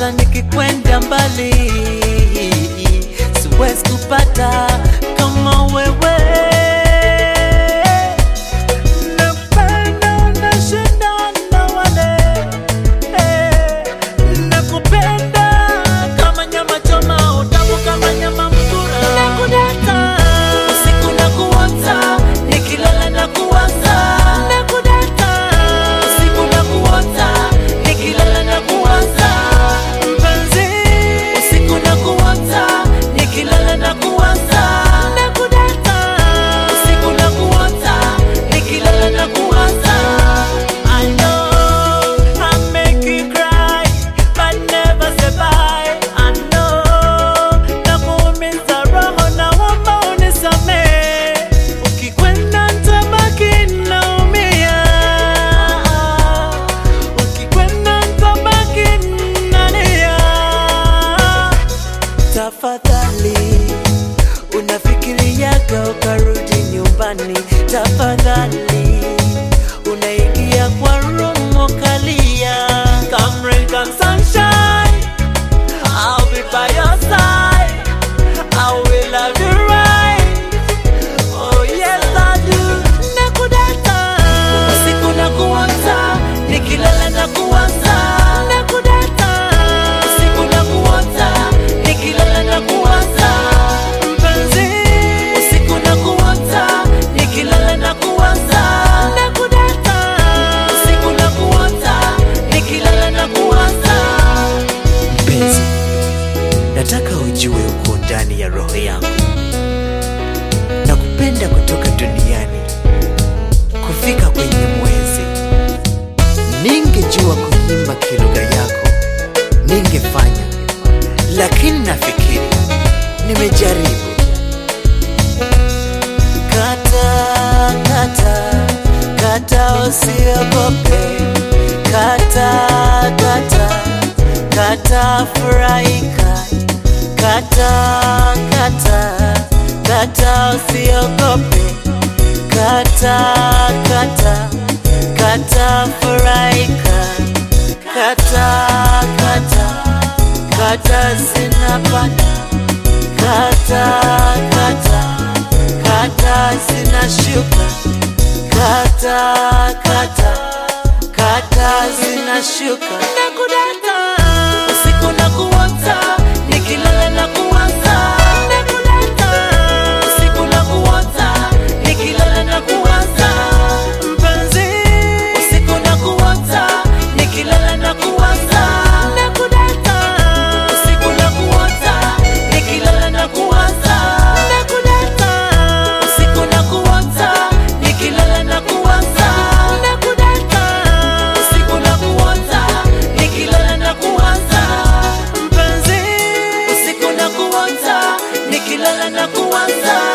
hata nikikwenda mbali siwezi kupata kama wewe. Napenda unashinda na wale eh, nakupenda kama nyama choma, utamu kama nyama mtura, nakudata usiku na kuota, nikilala na kuwaza, nakudata usiku na kuota, nikilala na kuwaza, mpenzi usiku na kuota, nikilala na kuwaza, nakudata usiku na kuota, nikilala na kuwaza. I know I make you cry, but never say bye. I know nakuumiza roho, naomba unisamehe. Ukikwenda nitabaki naumia, ukikwenda nitabaki nalia. Tafadhali unafikiriaga ukarudi nyumbani, tafadhali unaingia kwa rumo kalia. Come rain, come sunshine, I'll be by your side. I will love you right. Oh yes I do. Nakudata usiku na kuota, nikilala na kuwaza. Nakudata usiku na kuota, nikilala na kuwaza. Mpenzi usiku na kuota, nikilala na kuwaza. Nakudata usiku na kuota, nikilala na kuwaza. Mpenzi, nataka ujue uko ndani ya roho yangu na kupenda kutoka duniani kufika kwenye mwezi. Ningejua kuimba kilugha yako ningefanya, lakini nafikiri nimejaribu. Kata kata kata, usiogope. Kata kata kata, furahika. Kata kata kata, usiogope. Kata kata kata, furahika. Kata kata kata, zinapanda. Kata kata kata, zinashuka. Kata kata kata, zinashuka. Nakudata usiku na kuota, nikilala na kuwaza. Nakudata usiku na kuota, nikilala na kuwaza. Mpenzi usiku na kuota, nikilala na kuwaza. Nakudata usiku na kuota, nikilala na kuwaza. Nakudata usiku na kuota, nikilala na kuwaza. Nakudata usiku na kuota, nikilala na kuwaza. Mpenzi usiku na kuota, nikilala na kuwaza.